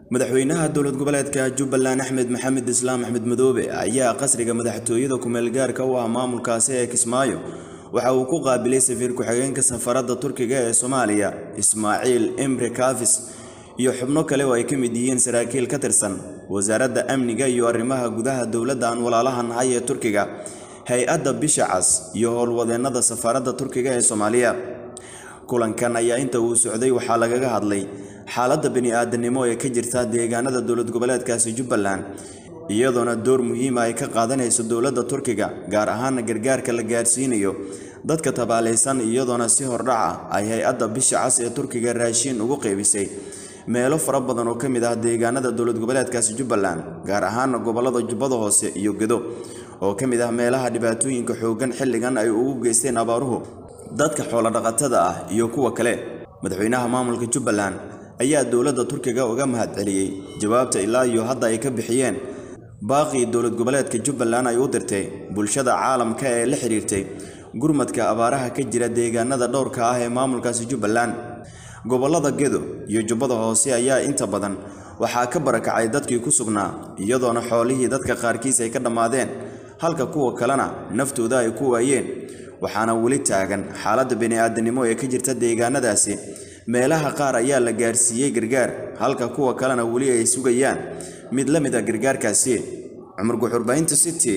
madaxweynaha dowlad goboleedka jubbaland axmed maxamed islaam axmed madoobe ayaa qasriga madaxtooyada ku-meelgaarka u ah maamulkaasi ee kismaayo waxa uu ku qaabilay safiir ku-xigeenka safaradda turkiga ee soomaaliya ismaaciil imre kafis iyo xubno kale oo ay ka mid yihiin saraakiil ka tirsan wasaaradda amniga iyo arrimaha gudaha dowladda aan walaalaha nahay ee turkiga hay-adda bisha cas iyo howlwadeennada safaaradda turkiga ee soomaaliya kulankan ayaa inta uu socday waxaa lagaga hadlay xaaladda bini-aadanimo ee ka jirta deegaanada dowlad goboleedkaasi jubbaland iyadoona door muhiima ay ka qaadanayso dowladda turkiga gaar ahaana gargaarka la gaarsiinayo dadka tabaalaysan iyadoona si hordhac ah ay hay-adda bisha cas ee turkiga raashiin ugu qeybisay meelo fara badan oo ka mid ah deegaanada dowlad goboleedkaasi jubbaland gaar ahaana gobollada jubbada hoose iyo gedo oo ka mid ah meelaha dhibaatooyinka xooggan xilligan ay ugu geysteen abaaruhu dadka xoolodhaqatada ah iyo kuwa kale madaxweynaha maamulka jubbaland ayaa dowladda turkiga uga mahadceliyey jawaabta ilaa iyo hadda ay ka bixiyeen baaqii dowlad goboleedka jubbaland ay u dirtay bulshada caalamka ee la xidhiirtay gurmadka abaaraha ka jira deegaanada dhowrka ah ee maamulkaasi jubbaland gobollada gedo iyo jubbada hoose ayaa inta badan waxaa ka barakacay dadkii ku sugnaa iyadoona xoolihii dadka qaarkiis ay ka dhammaadeen halka kuwa kalena naftooda ay ku waayeen waxaana weli taagan xaaladda bini-aadanimo ee ka jirta deegaanadaasi meelaha qaar ayaa la gaarsiiyey gargaar halka kuwa kalena weli ay sugayaan mid la mid a gargaarkaasi cumar guxurbaynta city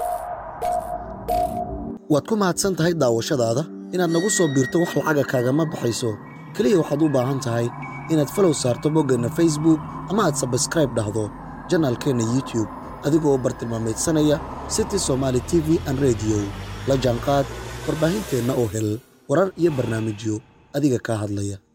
waad ku mahadsan tahay daawashadaada inaad nagu soo biirto wax lacaga kaagama baxayso keliya waxaad u baahan tahay inaad falow saarto boggeenna facebook ama aad sabskraib dhahdo janaalkeenna youtube adigoo bartilmaamaydsanaya city somaali t v an rediyo la jaanqaad warbaahinteenna oo hel warar iyo barnaamijyo adiga kaa hadlaya